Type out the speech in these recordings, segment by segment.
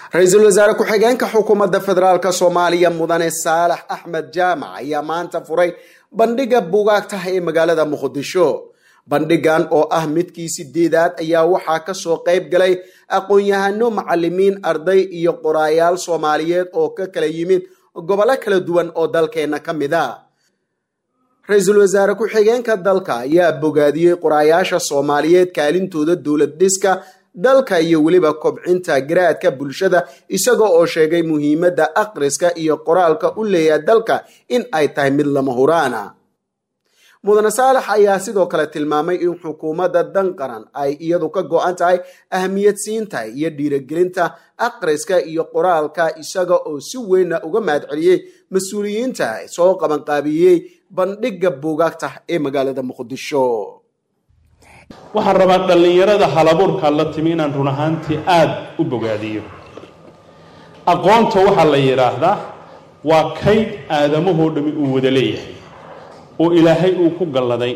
ra-iisul wasaare ku-xigeenka xukuumadda federaalk soomaaliya mudane saalax axmed jaamac ayaa maanta furay bandhiga buugaagta ee magaalada muqdisho bandhigan oo ah midkii sideedaad ayaa waxaa kasoo qayb galay aqoon-yahano macalimiin arday iyo qoraayaal soomaaliyeed oo ka kala yimid gobollo kala duwan oo dalkeena ka mid a ra-iisul wasaare ku-xigeenka dalka ayaa bogaadiyey qoraayaasha soomaaliyeed kaalintooda dowlad dhiska dalka iyo weliba kobcinta garaadka bulshada isaga oo sheegay muhiimadda akhriska iyo qoraalka u leeyaha dalka in ay tahay mid lama huraana mudane saalax ayaa sidoo kale tilmaamay in xukuumadda dan qaran ay iyadu ka go-an tahay ahmiyad siinta iyo dhiiragelinta akhriska iyo qoraalka isaga oo si weynna uga mahadceliyey mas-uuliyiinta soo qabanqaabiyey bandhiga buugaagta ee magaalada muqdisho waxaan rabaa dhallinyarada halabuurkaa la timi inaan run ahaantii aada u bogaadiyo aqoonta waxaa la yidhaahdaa waa kayd aadamahoo dhami uu wada leeyahay oo ilaahay uu ku galladay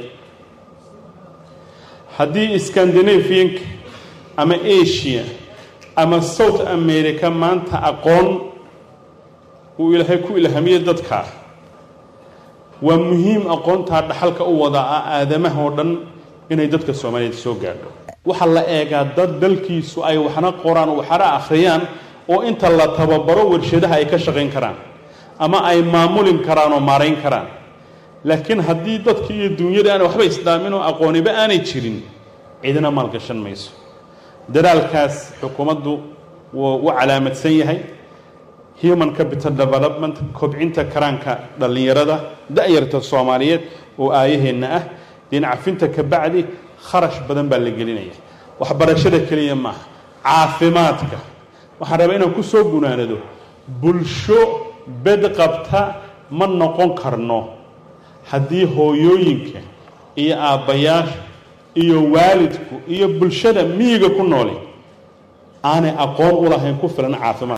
haddii scandinavianka ama asia ama south america maanta aqoon uu ilaahay ku ilhamiyey dadkaa waa muhiim aqoontaa dhaxalka u wada ah aadamaha oo dhan inay dadka soomaaliyeed soo gaadho waxaa la eegaa dad dalkiisu ay waxna qoraan waxna akhriyaan oo inta la tababaro warshadaha ay ka shaqayn karaan ama ay maamulin karaan oo maarayn karaan laakiin haddii dadki iyo duunyada aan waxba isdhaamin oo aqooniba aanay jirin cidina maalgashan mayso dadaalkaas xukuumaddu wuu u calaamadsan yahay human capital development kobcinta karaanka dhallinyarada da-yarta soomaaliyeed oo aayaheenna ah dinacafinta ka bacdi kharash badan baa la gelinaya waxbarashada keliya maaha caafimaadka waxaan rabaa inaan ku soo gunaanado bulsho bed qabta ma noqon karno haddii hooyooyinka iyo aabbayaasha iyo waalidku iyo bulshada miyiga ku nooli aanay aqoon u lahayn ku filan caafimaad